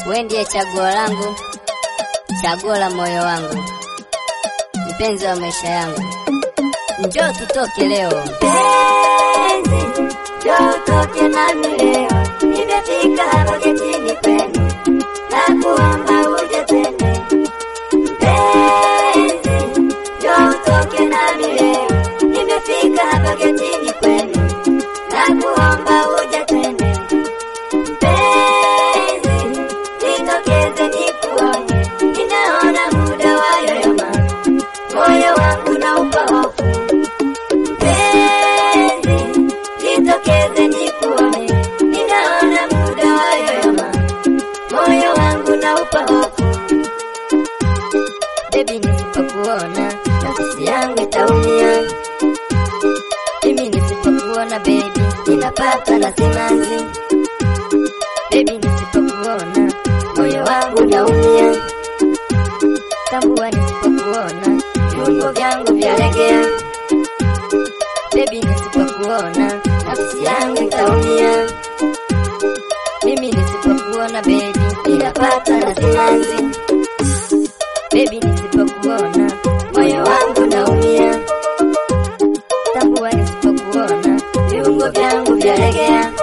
we ndiye chaguo langu, chaguo la moyo wangu, mpenzi wa maisha yangu, njoo tutoke leo. Mpenzi, njoo utoke nami leo, nimefika hapa getini kwenu, na kuomba uje twende. Mpenzi, njoo utoke nami leo, nimefika hapa getini kwenu, na kuomba uje twende. Mpenzi, nitokeze nikuone, ninaona muda wayoyoma, moyo wangu naupa hofu Mpenzi, jitokeze nikuone, ninaona muda wayoyoma, moyo wangu naupa hofu. Baby, nisipokuona nafsi yangu itaumia. Mimi nisipokuona baby, ninapata na simanzi. Baby, nisipokuona moyo wangu unaumia. Tambua nisipokuona viungo vyangu vyalegea. Baby, nisipokuona nafsi yangu itaumia. Mimi nisipokuona baby, ninapata na simanzi. Baby, nisipokuona moyo wangu naumia. Tambua nisipokuona viungo vyangu vyalegea.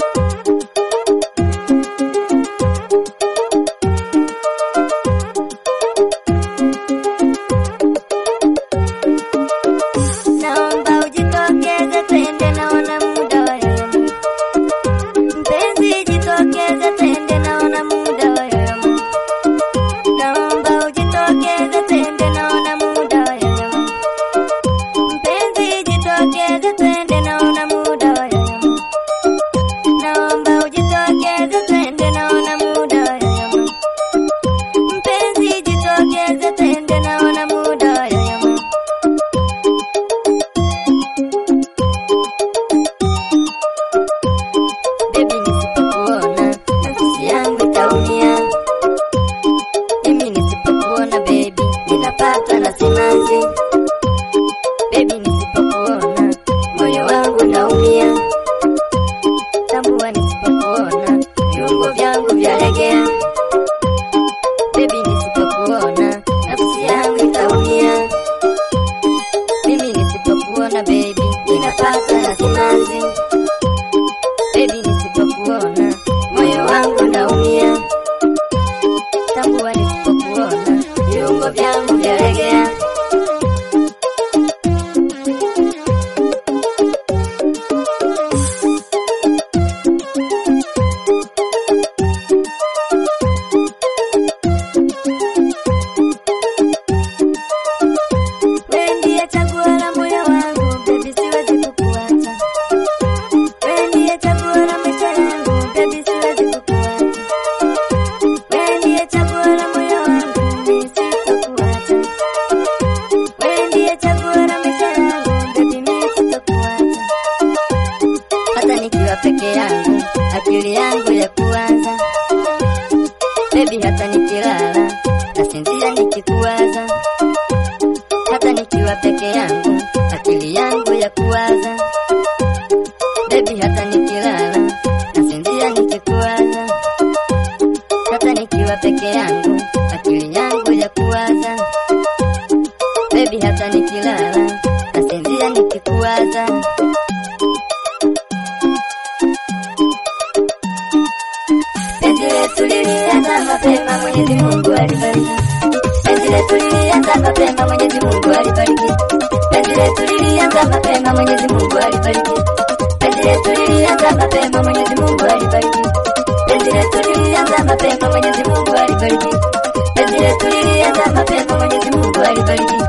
Naomba ujitokeze twende, naona muda wayoyoma. Mpenzi, jitokeze twende, naona muda wayoyoma. Naomba ujitokeze twende, naona muda wayoyoma. Mpenzi, jitokeze twende, naona muda wayoyoma. Naomba ujitokeze twende, naona muda wayoyoma. Mpenzi, jitokeze twende, naona muda wayoyoma. Baby, nisipokuona nafsi yangu itaumia. Mimi nisipokuona baby, ninapata na simanzi. Baby, nisipokuona moyo wangu naumia. Tambua nisipokuona viungo vyangu vyalegea. Baby, nisipokuona nafsi yangu itaumia. Mimi nisipokuona baby, ninapata na simanzi. Baby, nisipokuona moyo wangu naumia. Tambua nisipokuona viungo vyangu vyalegea. Wewe ndiye chaguo la moyo wangu, baby, siwezi kukuacha. Wewe ndiye chaguo la maisha yangu, baby, siwezi kukuacha. Wewe ndiye chaguo la moyo wangu, mimi sitakuacha. Wewe ndiye chaguo la maisha yangu, baby, mimi sitakuacha. Hata nikiwa peke yangu, akili yangu ya kuwaza. Baby, hata nikilala, nasinzia nikikuwaza. Hata nikiwa peke yangu, akili yangu ya kuwaza. Baby, hata nikilala, nasinzia nikikuwaza. Hata nikiwa peke yangu, akili yangu ya kuwaza. Baby, hata nikilala, nasinzia nikikuwaza. Penzi letu lilianza mapema, Mwenyezi Mungu alibariki. Penzi letu lilianza mapema, Mwenyezi Mungu alibariki. Penzi letu lilianza mapema, Mwenyezi Mungu alibariki. Penzi letu lilianza mapema, Mwenyezi Mungu alibariki. Penzi letu lilianza mapema, Mwenyezi Mungu alibariki. Penzi letu lilianza mapema, Mwenyezi Mungu alibariki.